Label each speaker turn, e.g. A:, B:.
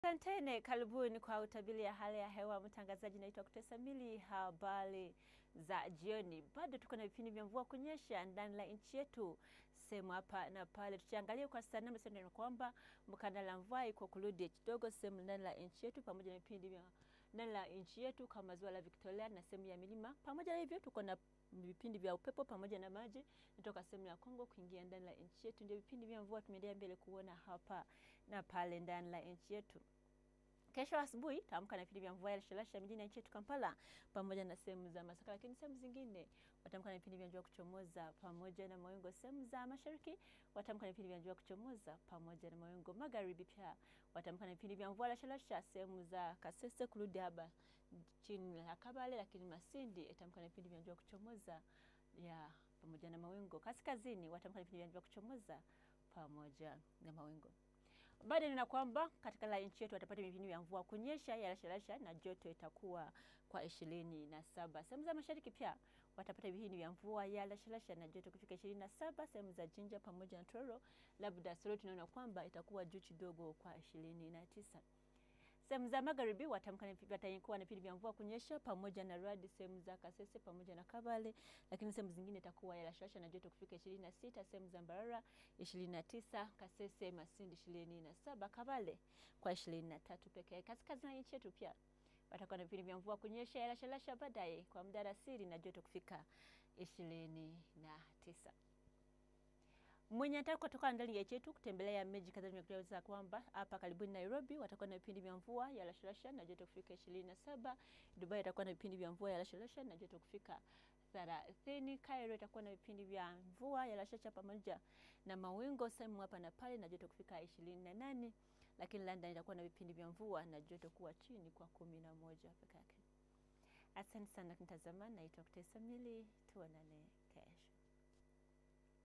A: Asanteni, karibuni kwa utabiri ya hali ya hewa. Mtangazaji naitwa Kutesa Mili. Habari za jioni, bado tuko na vipindi vya mvua kunyesha ndani la nchi yetu sehemu hapa na pale. Tukiangalia kwa saa nane sasa, kwamba mkanda la mvua iko kurudi kidogo sehemu ndani la nchi yetu, pamoja na vipindi vya ndani la nchi yetu kama ziwa la Victoria na sehemu ya milima. Pamoja na hivyo, tuko na vipindi vya upepo pamoja na maji kutoka sehemu ya Kongo kuingia ndani la nchi yetu. Ndio vipindi vya mvua tumeendelea mbele kuona hapa na pale ndani la nchi yetu. Kesho asubuhi taamka na vipindi vya mvua ya rasharasha mjini nchi yetu Kampala pamoja na sehemu za Masaka, lakini sehemu zingine watamka na vipindi vya jua kuchomoza pamoja na mawingu. Sehemu za mashariki watamka na vipindi vya jua kuchomoza pamoja na mawingu. Magharibi pia watamka na vipindi vya mvua ya rasharasha sehemu za Kasese kurudi haba chini ya Kabale, lakini Masindi itamka na vipindi vya jua kuchomoza ya pamoja na mawingu. Kaskazini watamka na vipindi vya jua kuchomoza pamoja na mawingu. Baada nina kwamba katika la nchi yetu watapata vipindi vya mvua kunyesha ya rasharasha na joto itakuwa kwa ishirini na saba. Sehemu za mashariki pia watapata vipindi vya mvua ya rasharasha na joto kufika ishirini na saba. Sehemu za Jinja pamoja na Tororo, labda Soro tunaona kwamba itakuwa juu kidogo kwa ishirini na tisa. Sehemu za magharibi watamka watakuwa na vipindi vya mvua kunyesha pamoja na radi sehemu za Kasese pamoja na Kabale, lakini sehemu zingine itakuwa ya rasharasha na joto kufika ishirini na sita. Sehemu za Mbarara ishirini na tisa, Kasese Masindi ishirini na saba, Kabale kwa ishirini na tatu pekee. Kaskazini nchi yetu pia watakuwa na vipindi vya mvua kunyesha ya rasharasha baadaye kwa muda alasiri na joto kufika ishirini na tisa. Mwenye anataka kutoka ndani ya chetu kutembelea miji kadhaa nimekueleza kwamba hapa karibuni Nairobi watakuwa na vipindi vya mvua ya rasharasha na joto kufika ishirini na saba. Dubai itakuwa na vipindi vya mvua ya rasharasha na joto kufika thelathini. Cairo itakuwa na vipindi vya mvua ya rasharasha pamoja na mawingu sehemu hapa na pale na joto kufika ishirini na nane, lakini London itakuwa na vipindi vya mvua na joto kuwa chini kwa kumi na moja peke yake. Asante sana kunitazama, naitwa Kutesa Mili, tuonane kesho.